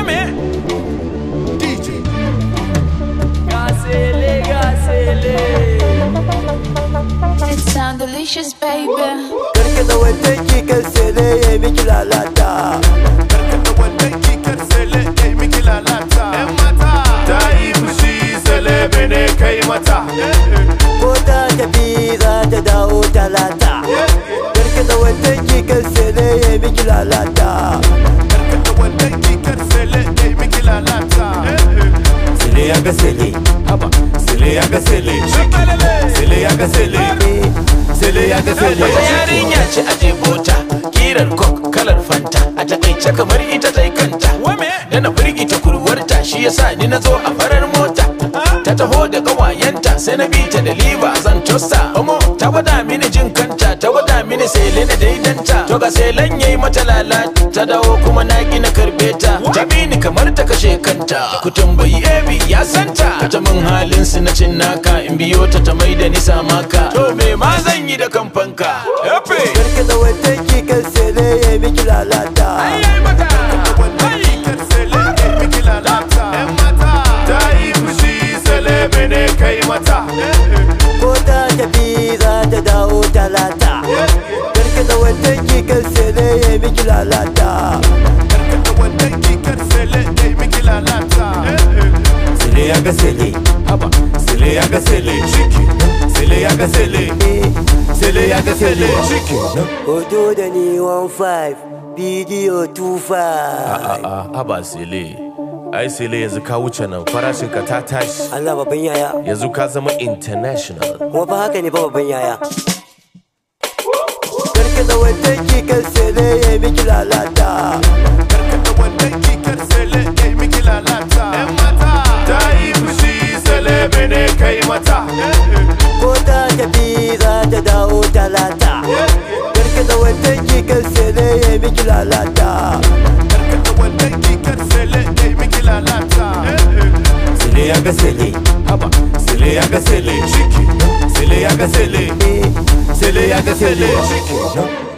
Women. DJ. Gasele, gasele. It sound delicious, baby. Karki da wannan kikar sele ya miki lalata Karkata wannan kikar sele ya yi miki lalata. ‘Yan mata. Ta yi fushi sele bene kai mata. Ko ta tafi za ta dawo talata Karki da wannan kikar sele ya miki lalata Karkata wannan kikar sele ya yi miki lalata. Sele ya ga sele. Haba. Sele ya ga sele. Sele ya ga sele. Sele ya ga sele. Wata yarinya ce a jebota kirar kok kalar fanta a takaice kamar ita ta kanta da na firgita kurwarta shi yasa ni na zo a farar mota ta taho da kawayenta sai na bi ta da liba zan tosta omo ta gwada mini jin kanta ta gwada mini sele na daidanta to ga selen yayi mata lalata ta dawo kuma na ki na karbe ta ta bi ni kamar ta kashe kanta ku tambayi ebi ya santa ta min halin su na cin naka in biyo ta ta mai da ni samaka to me ma zan yi da kamfanka Epe. Karki da wannan kikar sele ya miki lalata wannan kikar sele ya yi miki lalata. ‘Yan mata. Ta yi fushi sele bene kai mata. Ko ta tafi za ta dawo talata Karki da wannan kikar sele ya miki lalata Karkata wannan kikar sele ya yi miki lalata. Sele ya ga sele. Haba. Sele ya ga sele. Ciki. Sele ya ga sele. Sele ya ga sele. Ciki. Hoto da ni 15 bidiyo 25 A'a, haba sele. Ai sele yanzu ka wuce nan farashin ka ta tashi. Allah babban yaya Yanzu ka zama international. kuma fa haka ne fa babban yaya Karki da wannan kikar sele ya miki lalata Karkata wannan kikar sele ya yi miki lalata. ‘Yan mata. Ta yi fushi sele bene kai mata. ko ta tafi za ta dawo talata Karki da wannan kikar sele ya miki lalata Karkata wannan kikar sele ya yi miki lalata. Sele ya ga sele. Haba. Sele ya ga sele. Ciki. Sele ya ga sele. Sele ya ga sele. Ciki.